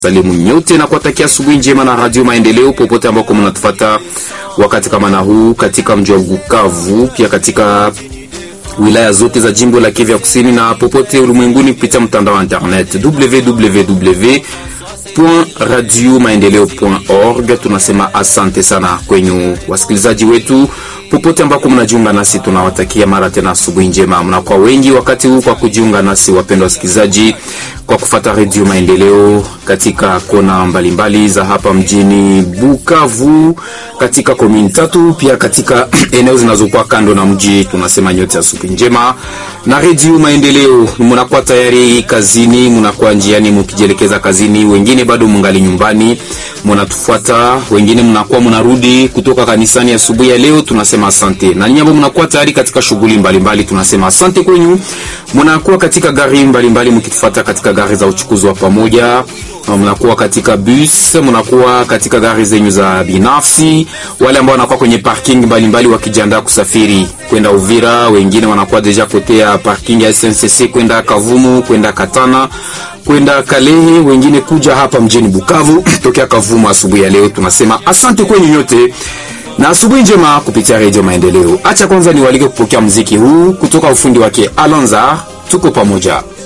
Salimu nyote na kuwatakia asubuhi njema na Radio Maendeleo popote ambako mnatufuata wakati kama na huu katika mji wa Bukavu, pia katika wilaya zote za jimbo la Kivu Kusini na popote ulimwenguni kupitia mtandao wa internet www.radiomaendeleo.org. Tunasema asante sana kwenyu wasikilizaji wetu popote ambako mnajiunga nasi, tunawatakia mara tena asubuhi njema. Mnakuwa wengi wakati huu kwa kujiunga nasi, wapendwa wasikilizaji, kwa kufata redio Maendeleo katika kona mbalimbali mbali za hapa mjini Bukavu, katika komini tatu, pia katika eneo zinazokuwa kando na mji. Tunasema nyote asubuhi njema na redio Maendeleo. Mnakuwa tayari kazini, mnakuwa njiani mkijielekeza kazini, wengine bado mungali nyumbani mnatufuata, wengine mnakuwa mnarudi kutoka kanisani asubuhi ya, ya leo. Tunasema asante, na nyinyi ambao mnakuwa tayari katika shughuli mbalimbali, tunasema asante kwenyu. Mnakuwa katika gari mbalimbali mkitufuata katika gari za uchukuzi wa pamoja, mnakuwa katika bus, mnakuwa katika gari zenyu za binafsi, wale ambao wanakuwa kwenye parking mbalimbali wakijiandaa kusafiri kwenda Uvira, wengine wanakuwa deja kotea parking ya SNCC kwenda Kavumu, kwenda Katana kwenda Kalehe, wengine kuja hapa mjini Bukavu tokea Kavumu asubuhi ya leo. Tunasema asante kwenyu nyote na asubuhi njema kupitia redio Maendeleo. Acha kwanza niwalike kupokea mziki huu kutoka ufundi wake Alonza. Tuko pamoja.